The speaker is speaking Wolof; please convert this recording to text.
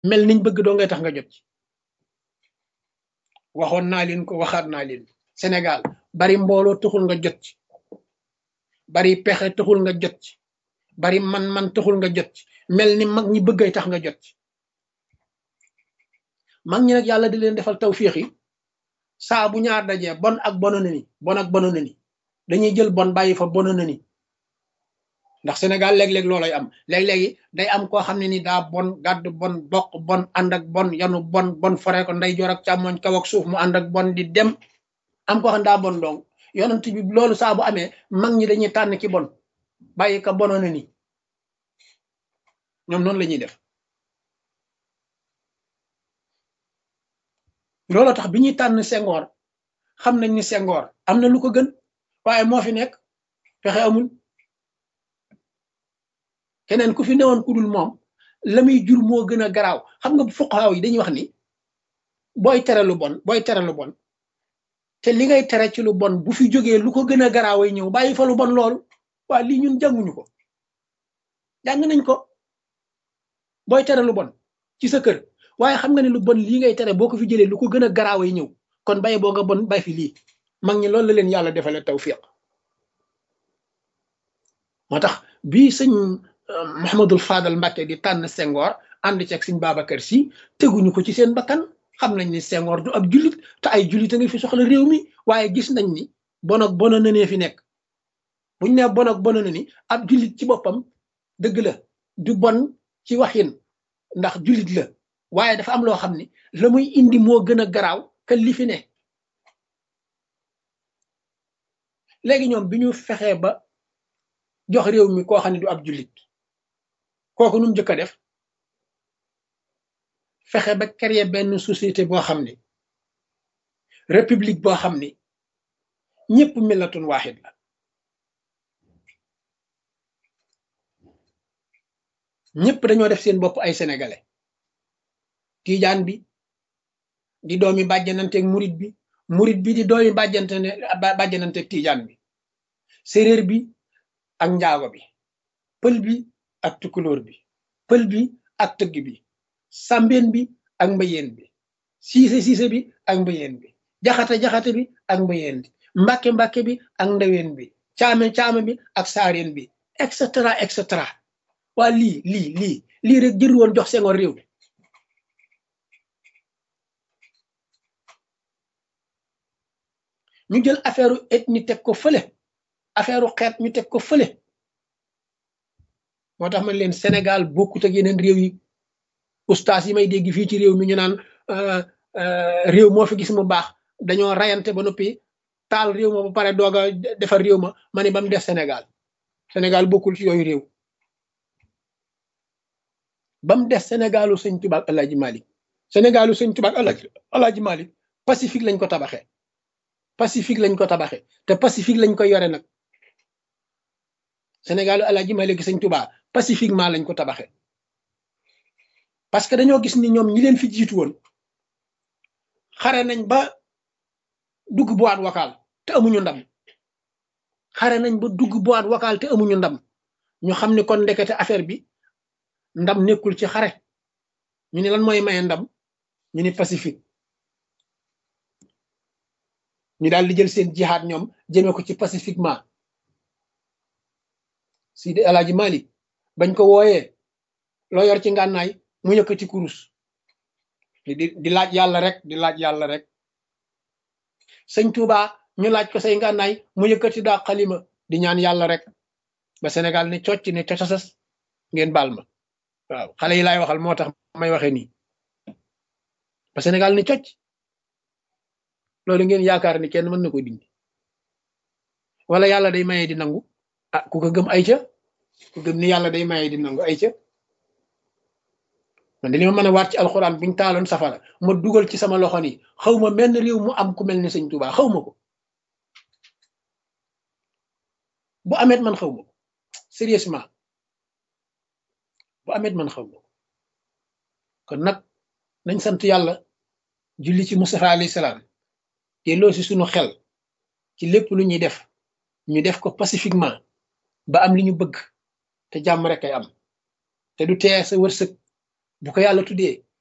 mel niñ bëgg doo ngay tax nga jot ci waxoon naa leen ko waxaat naa leen Sénégal bari mbooloo taxul nga jot ci bari pexe taxul nga jot ci bari man-man taxul nga jot ci mel ni mag ñi bëggay tax nga jot ci mag ñi nag yàlla di leen defal tawfiix yi saa bu ñaar dajee bon ak bono na ni bon ak bono na ni dañuy jël bon bàyyi fa bono na ni ndax Sénégal léeg-léeg loolay am léeg-léegi day am koo xam ne ni daa bon gàdd bon bokk bon ànd ak bon yanu bon bon fore ko nday joor ak càmmoñ kaw ak suuf mu ànd ak bon di dem am koo xam ne daa bon dong yonent bi loolu saa bu amee mag ñi dañuy tànn ki bon bàyyi ka bono na ni ñoom noonu la ñuy def loolu tax bi ñuy tànn Senghor xam nañ ni Senghor am na lu ko gën waaye moo fi nekk fexe amul keneen ku fi newoon ku dul moom la muy jur moo gën a garaaw xam nga fuqaaw yi dañuy wax ni booy tere lu bon booy tere lu bon te li ngay tere ci lu bon bu fi jógee lu ko gën a garaaway ñëw bàyyi fa lu bon loolu waa lii ñun jànguñu ko jàng nañ ko booy tere lu bon ci sa kër waaye xam nga ne lu bon lii ngay tere boo ko fi jëlee lu ko gën a garaaway ñëw kon bàyyi boo nga bon bay fi lii mag ñi loolu la leen yàlla defale tawfiq moo tax bii sëñ Mouhamadul Fadal Mbacke di tànn Senghor ànd ci ak sëñ Babacar si teguñu ko ci seen bakkan xam nañ ni Senghor du ab jullit te ay jullit a ngi fi soxla réew mi waaye gis nañ ni bon ak bona nanee fi nekk buñ ne bon ak bona na ni ab jullit ci boppam dëgg la du bon ci waxin ndax jullit la waaye dafa am loo xam ni la muy indi moo gën a garaaw que li fi ne léegi ñoom bi ñu fexee ba jox réew mi koo xam ne du ab jullit kooku nu mu njëkk a def fexe ba créer benn société boo xam ni république boo xam ni ñëpp millatun waaxid la ñëpp dañoo def seen bopp ay sénégalais tiijaan bi di doomi bàjjananteeg murit bi murit bi di doomi bàjjante ne bàjjananteeg tiijaan bi séréer bi ak njaago bi pël bi ak tukulóor bi pël bi ak tëgg bi sàmbeen bi ak mbayeen bi siise siise bi ak mbayeen bi jaxate jaxate bi ak mbayeen bi mbàkke mbàkke bi ak ndaween bi caame caame bi ak saareen bi et cetera et cetera waa lii lii lii lii rek jër woon jox Senghor réew mi ñu jël affaire ethnie teg ko fële affaire xeet ñu teg ko fële moo tax man leen Sénégal bokkut ak yeneen réew yi ustaas yi may dégg fii ci réew mi ñu naan réew moo fi gis mu baax dañoo rayante ba noppi taal réew ma ba pare doog a defar réew ma ma ne ba mu def Sénégal Sénégal bokkul ci yooyu réew ba mu des Sénégalu sëñ Tuubaa ak Alaaji Malik Sénégalu sëñ Tuubaa ak Alaaji Malik Pacifique lañ ko tabaxee Pacifique lañ ko tabaxee te Pacifique lañ ko yore nag Sénégalu Alaaji Malik sëñ Tuubaa pacifiquement lañ ko tabaxee parce que dañoo gis ni ñoom ñi leen fi jiitu woon xare nañ ba dugg boîte vocale te amuñu ndam xare nañ ba dugg boîte vocale te amuñu ndam ñu xam ni kon ndekete affaire bi ndam nekkul ci xare ñu ne lan mooy maye ndam ñu ni pacifique ñu daal di jël seen jihaad ñoom jëmee ko ci pacifiquement Sidi Alaaji Malik bañ ko wooyee loo yor ci ngànnaay mu yëkkati kurus di di laaj yàlla rek di laaj yàlla rek sëñ Touba ñu laaj ko say ngànnaay mu yëkkati daa xalima di ñaan yàlla rek ba Sénégal ne cocc ne cocasas ngeen baal ma waaw xale yi laay waxal moo tax may waxee nii ba Sénégal ne cocc loolu ngeen yaakaar ni kenn mën na ko dindi wala yàlla day maye di nangu ah ku ko gëm ay ca ku gëm ni yàlla day maye di nangu ay ca man de li ma mën a waat ci alxuraan buñ taaloon safara ma dugal ci sama loxo ni xaw ma menn réew mu am ku mel ni sëñ Tuubaa xaw ma ko bu amet man xaw ma ko sérieusement bu amet man xaw ma ko kon nag nañ sant yàlla julli ci Mustafa alayhi salaam te loo si sunu xel ci lépp lu ñuy def ñu def ko pacifiquement ba am li ñu bëgg te jàmm rek ay am te du tee sa wërsëg bu ko yàlla tuddee